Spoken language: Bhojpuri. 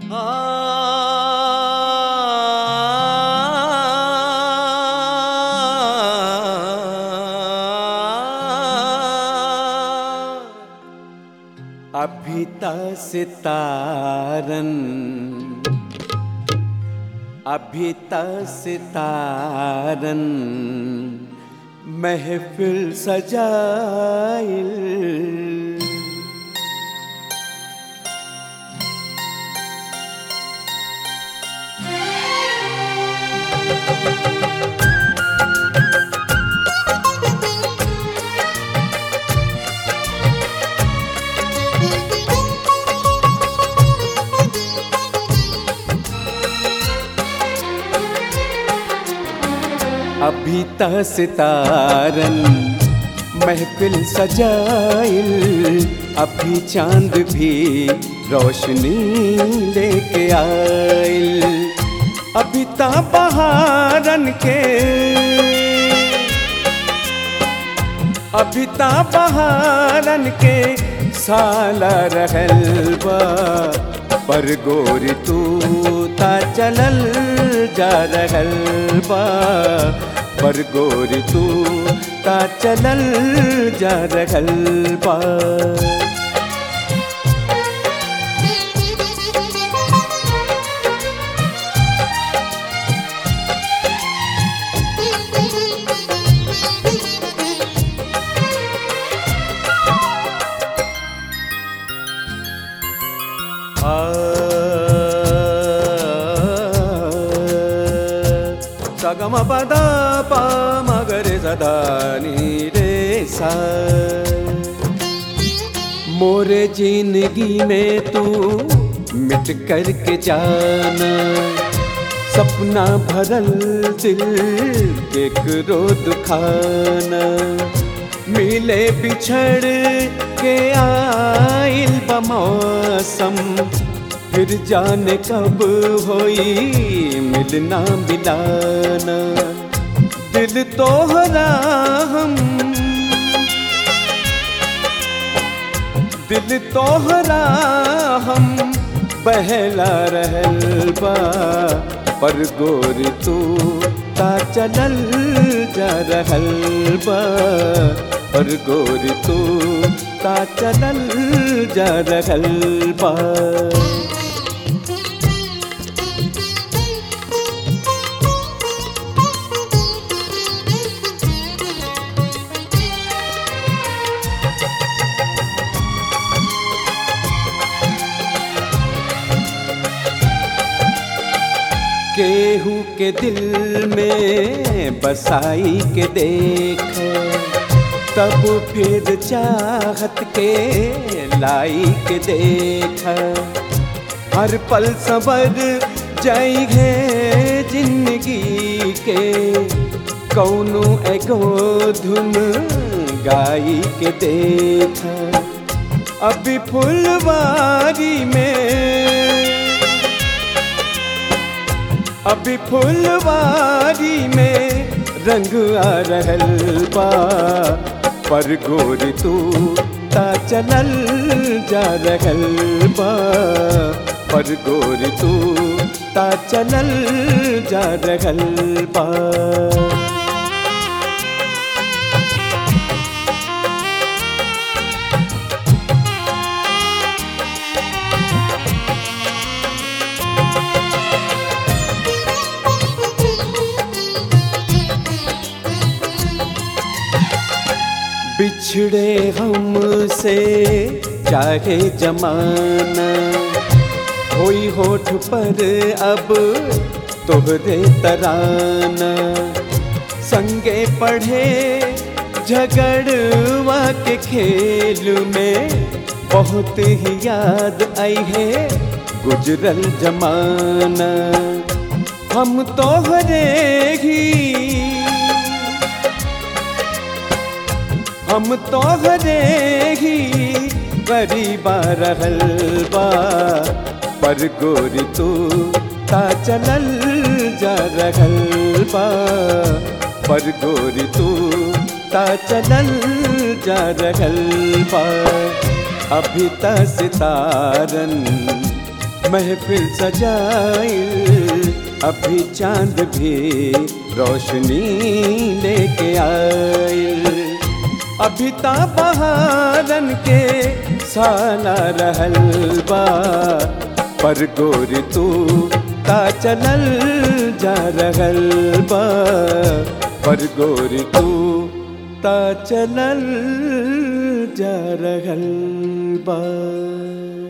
अभिता सितारन अभिता सितारन महफिल सजाइल अभी त सितारन महफिल सजाइल अभी चांद भी रोशनी लेके आइल अभी त बहारन के अभी त बहारन के साला रहल बा पर गोरी तू ता चलल जा रहल बा पर गोरी तू ता चलल जा रहल बा సగమ పద పా మగరే సదా రే सा मोरे जिंदगी में तू मिट कर के जाना सपना भरल दिल केकरो दुखाना मिले बिछड़ के आइल बमौसम फिर जाने कब होई मिलना मिलाना दिल तोहरा हम दिल तोहरा हम बहला रहल बा पर गोरी तू ता चलल जा रहल बा पर गोरी तू ता चलल जा रहल बा केहू के दिल में बसाई के देख तब फिर चाहत के लाई के देख हर पल सबर जाई है जिंदगी के कौनो एगो धुन गाई के देख अभी फुलवारी में अभी फुलवारी में रंग आ रहल बा पर गोरी तू ता चलल जा रहल बा पर गोरी तू ता चलल जा रहल बा बिछड़े हमसे चाहे जमाना होई होठ पर अब तोहरे तराना संगे पढ़े झगड़वा के खेल में बहुत ही याद आई है गुजरल जमाना हम तोहरे ही हम तोहरे ही गरीबा रहल बा पर गोरी तू ता चलल जा रहल बा पर गोरी तू ता चलल जा रहल बा अभी त सितारन महफिल सजाइल अभी चांद भी रोशनी लेके आइल अभी ता बहारन के साला रहल बा पर गोरी तू ता चलल जा रहल बा पर गोरी तू ता चलल जा रहल बा